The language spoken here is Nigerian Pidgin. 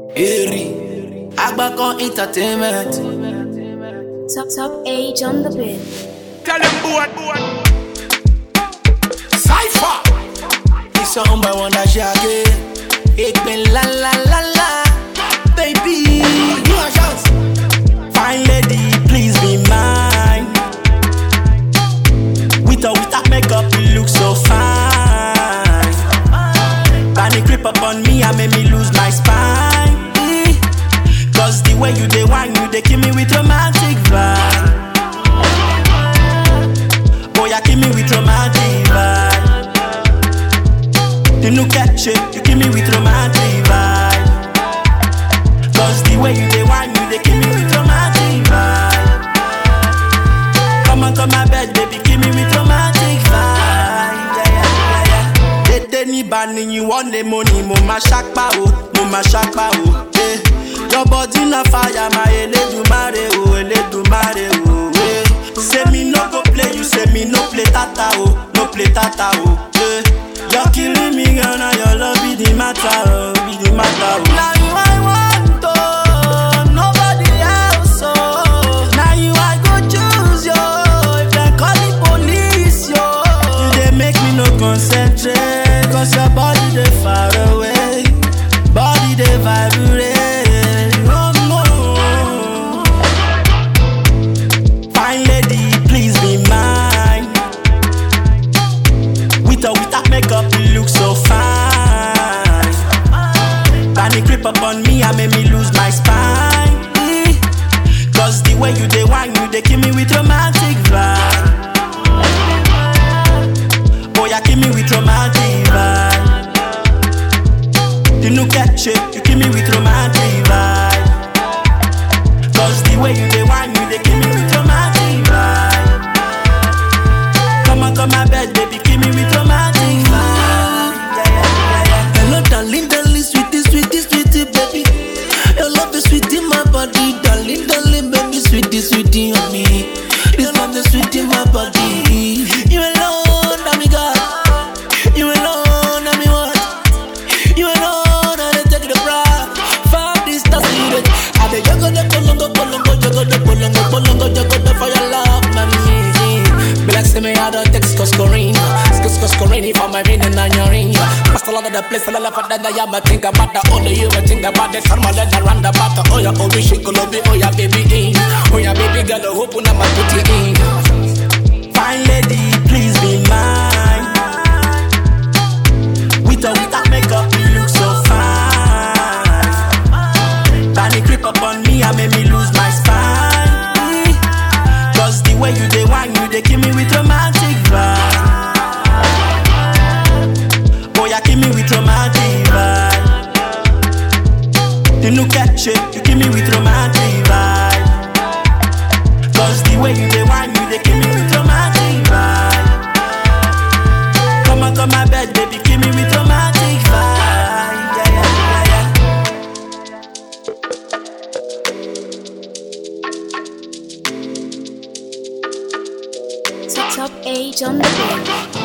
Eri, Agbakan Entertainment. Top top age on the bed. Tell them boy, boy. Cypher. It's a home by one that shaggy. Ik ben la la la la. Baby, you a chance. Fine lady, please be mine. With or without makeup, you look so fine. Panic creep up on me, I make me lose my spine. Mm. Cause the way you dey wine, you dey kill me with romantic vibe. Boy, you kill me with romantic vibe. You look at shit, you kill me with romantic vibe. Cause the way you dey wine, you dey kill me with romantic vibe. Come on, come my bed, baby, kill me with romantic vibe. Yeah, yeah, yeah, yeah. Dédé ní bani you want the money, mo ma ṣapa o, mo ma ṣapa o. Eh. Your body na fire, my Elédùmarè o, Elédùmarè o. Eh. Say me no go play, you say me no play tata o, no play tata o. Eh. You're killing me, girl, now your love be the matter, oh, be the matter. Oh. Now you I want, oh, nobody else, oh. Now you I go choose, yo. If they call the police, yo. You they make me no concentrate, cause your body they far away, body they vibrate. Oh, no. Fine lady, please be mine. With or without makeup, you look so fine. Panic creep up on me, I make me lose my spine. Mm. Cause the way you dey wine, you dey kill me with romantic vibe. Boy, you kill me with romantic vibe. You look at shit, you kill me with romantic vibe. Cause the way you dey wine, you dey kill me with romantic vibe. Come on, come my bed, baby, kill me with romantic vibe. Yeah, yeah, yeah, yeah. Hello, darling, darling, sweetie, sweetie, sweetie, baby. Your love is sweet in my body, darling, darling, baby, sweetie, sweetie on me. This love is sweet in my body. You alone, I'm God. You alone, I'm what? You alone, I take the pride. Far distance, you the. I the yogo the polongo, polongo, yogo the polongo, polongo, yogo the for your love, mommy. Be like say me I don't take scoring, scoring for my ring and your ring. Past a lot of the place, a lot of that I am. I think about the only you, I think about the sun, my leather around the back. Oh yeah, oh we shake a lobby, oh yeah, baby in. Oh yeah, baby girl, I hope I'm put it in. Fine lady, please be mine. With or without makeup, you look so fine. Panic creep up on me, I make me lose my spine. Mm. Cause the way you dey wine, you dey kill me with romantic vibe. Boy, you kill me with romantic vibe. You look at shit, you kill me with romantic vibe. Cause the way you dey wine, you dey kill me with romantic vibe. Come on, come my bed, baby, kill me with romantic vibe. Yeah, yeah, yeah, yeah. Top top age on the bed.